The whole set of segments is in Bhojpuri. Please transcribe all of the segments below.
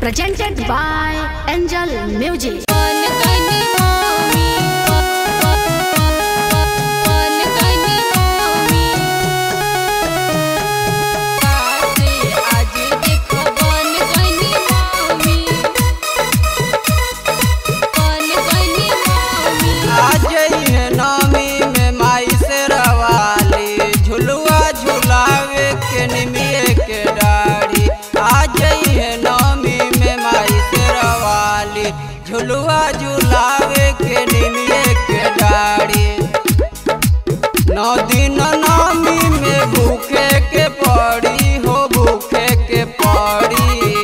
presented by Angel Music. आज है नवमी में माई से रवाली झुलुआ झुलावे के निमिये के डाड़ी आज है नवमी में माई से रवाली झुलुआ झुलावे के निमिये के डाड़ी नौ दिन नवमी में भूखे के पड़ी हो भूखे के पड़ी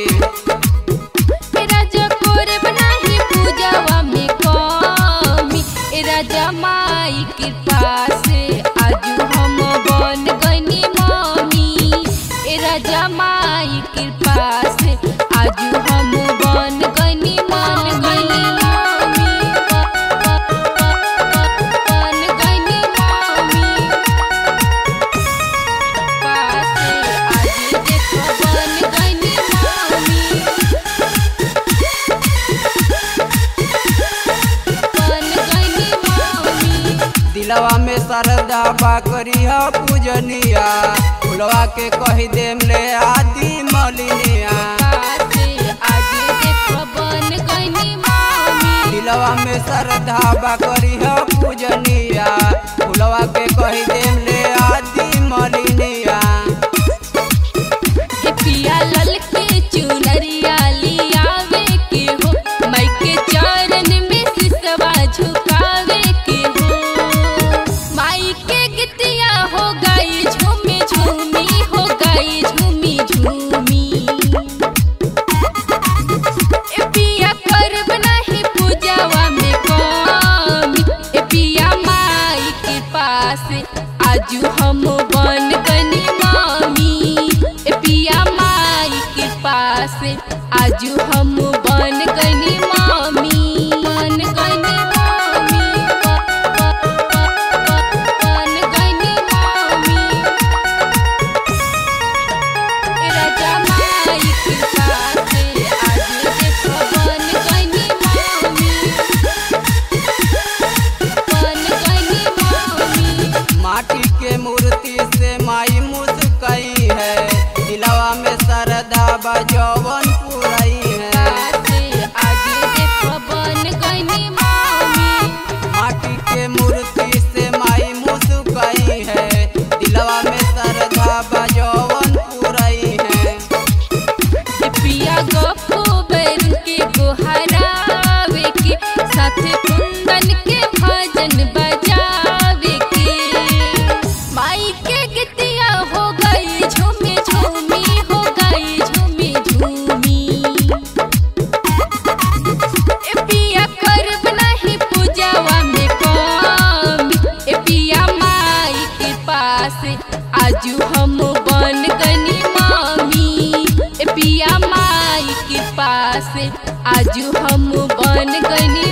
माई कृपा से आजू हम बन गनी मम्मी ए राजा माई कृपा से आजू हम बन गनी मन गनी मम्मी बन गनी मम्मी पासे आजू देखो बन गनी मम्मी बन गनी मम्मी दिलवा में श्रद्धा बा करिया पूजनिया फुलवा के कही देम ले आदि मलिनिया पासे आजू देखो बन गनी मम्मी दिलवा में श्रद्धा बा करिया पूजनिया फुलवा के कही देम ले आदि मलिनिया के पिया लल के चुनरिया लियावे के हो माई के चरण में सिसवा झुकावे के हो माई के गीतिया हो गई झूमी झूमी हो गई झूमी झूमी ए पिया करब नाही पूजावा में कमी ए पिया माई के पास आजू हम बन गनी मामी ए पिया माई के पास आजू हम बन गनी मामी बन गनी मामी बन गनी मामी राजा माई कृपा से आज देखो बन गनी मामी बन गनी मामी माटी के मूर्ति से माई मुस्कई है दिलवा में श्रद्धा बा जवन पुरई है से आज देखो बन गनी मामी माटी के मूर्ति से माई मुस्कई है दिलवा में श्रद्धा बा जवन पुरई है ए पिया गप्पू बैर के गोहरावे के साथ कुंदन के भजन बजावे के माई के गीतिया हो गई झूमी झूमी हो गई झूमी झूमी ए पिया करब नहीं पूजावा में कमी ए पिया माई के पास आजू हम बन गनी मामी ए पिया माई के पास आजू हम बन गनी